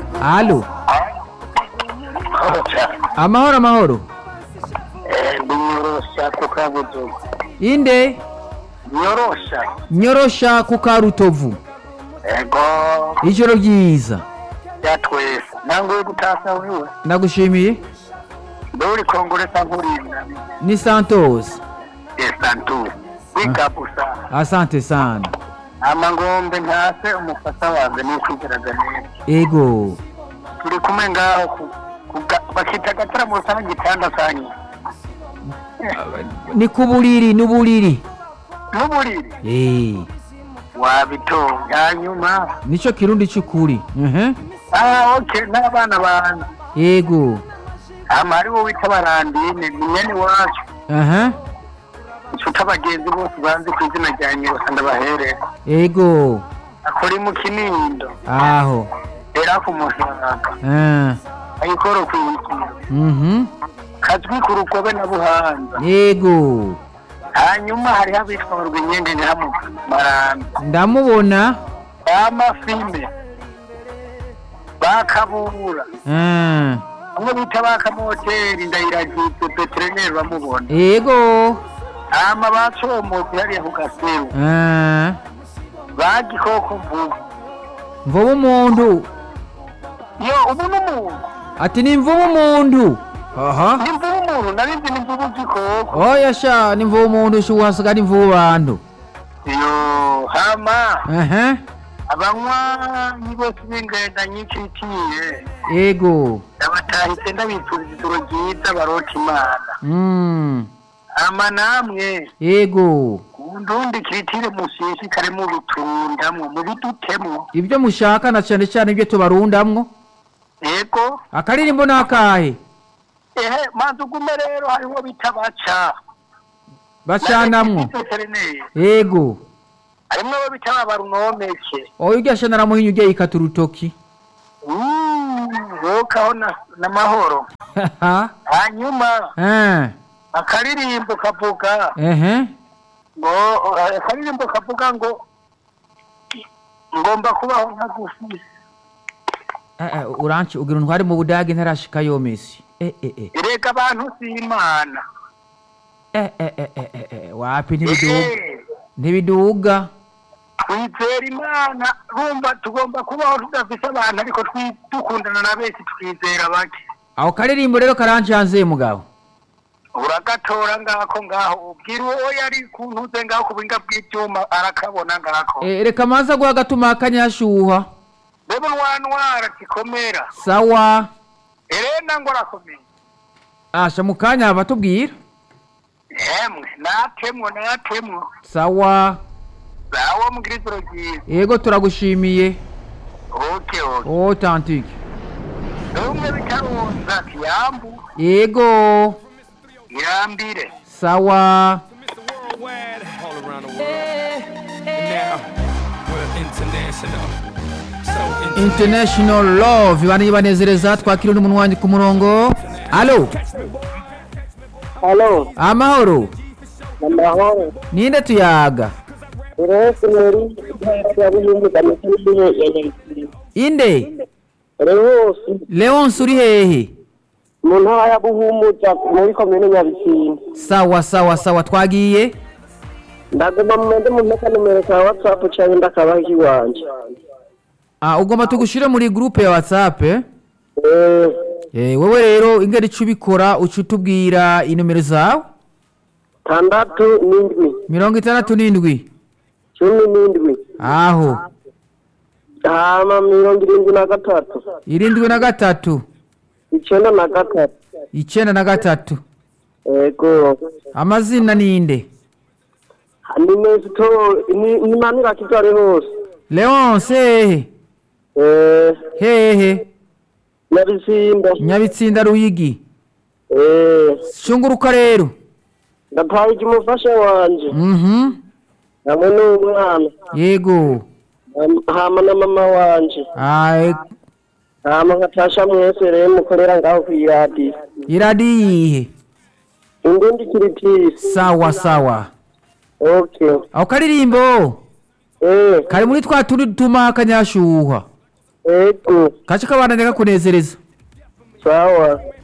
Alo, amahoro amahoro. ndi nyorosha ku kabudugu Inde nyorosha nyorosha ku Karutovu. ego Ijoro ryiza. ya twese nangoye gutasa wiwe Ndagushimiye. ndori kongoresa nkurinda Ni Santos. esantu wikabusa Asante sana. amangombe ntase umufasa wanjye nikwigeraga neza Ego. turi kumwe ngaho ku- kuga- bakita agataramusa n'igitanda sanyu Ni ku buriri n'uburiri. n'uburiri Eh, wabitonga hanyuma nico kirundi c'ukuri. Mhm. ah ok n'abana banjye Ego. hama hariwo wita barandine ni mwene wacu Aha. nshuti abagenzi bose banzi ku izina rya nyirosa ndabahere Ego. akora mu kinindo Aho. era ku musaga Ah. ayikoro ku ikiro Mhm. kazwi ku rukobe na buhanza Ego. hanyuma hariho abitwa barwinyenge nyamu maranda Ndamubona. amafime bakabura Ah. bamwe bita bakamoteri ndayiragitse peterineri bamubona Ego. hama bacomozi hariya ku gaseru Ah. bagikoko mvubu Mvubu umuntu. yo ubu n'umuntu Ati ni mvubu umuntu. Aha. ni mvubu umuntu narinzi ni mvubu zikoko Oya sha ni mvubu umuntu shuwasiga ni mvubu bantu. yo hama Aha. abanywanyi bose b'ingenda nyinshi itiye Ego. ndabatahise ndabifuriza ijoro ryiza barota imana Mm. hama namwe Ego. ndundi kiritire mushishikare mubitundamwo mubidutemwo Ibyo mushaka na cyane cyane ibyo tubarundamwo. ego Akaririmbo nakahe. ehe manzi ugume rero hariho bita baca Bacanamwo. veterineri Ego. harimwo abo bita babarunomeke Oya ujya shana muhinyu ujya yikata urutoki. wokaho n'amahoro Haha. hanyuma Ah. akaririmbo kavuga Ehe. ngo akaririmbo kavuga ngo ngomba kubaho nkagufi Eh, eh, uranci ugira untware mu budage ntarashika yo Messi. Eh eh eh. erega abantu si imana Eh eh eh eh eh, eh. Wapi ntibiduga. Eh, Ntibiduga. twizera imana rumva tugomba kubaho tudafise abantu ariko twi- dukundana na benshi twizera bake Aho karirimbo rero karancanze mugabo. uragatora ngako ngaho ubwira uwo yari kuntuze ngaho ku buhinga bw'ibyuma arakabona ngako Eh, reka manza guha gatuma akanyashuha. reba ntwanwara kikomera Sawa. erena ngo arakomeye Asha mukanya batubwira. emwe natemwo natemwo Sawa. zawo mugira ijoro ryiza Ego turagushimiye. oke oke Authentique. rumwe bitarunza kiyambu Ego. irambire Sawa. worldwide, all around the world. And now we're international. So international. International Love bani banezereza twakira umuntu wanjye ku murongo. Allo. Halo, Amahoro. amahoro. Ninde tuyaga? Rose muri ya buyumbu kamishini ya Nyaikiri. Inde. Rose Leonce uri hehe? mu ntara ya Buhumuza muri komine Nyabisindu. Sawa sawa sawa twagiye. Ndagomba mumende mu mpeka numero ka WhatsApp canke ndakabaha ikiwanje. Ah ugomba tugushire muri groupe ya WhatsApp. Eh, Eh, Eh, wewe rero ingeri ico ubikora uca utubwira inomero zawe tandatu n'indwi, mirongo itandatu n'indwi cumi n'indwi, aho hama mirongo irindwi na gatatu, irindwi na gatatu icenda na gatatu. icenda na gatatu Ego. amazina ninde Ni Nesito ni ni manira kitware hose. Leonce hehe Eh, hehe Nyabisindu. nyabitsinda ruyigi Eh, shunguruka rero ndataye umufasha wanje. mhm hamwe n'umwana yego Ham- hama na mama wanje Ai, hama nkatasha mwese rero mukorera ngaho kw'iradiyo iradi yihe indundi kiritisi sawa sawa okay ako karirimbo eh kari muri twa tundi dutuma akanyashuha ego kace kabandanya kakunezereza sawa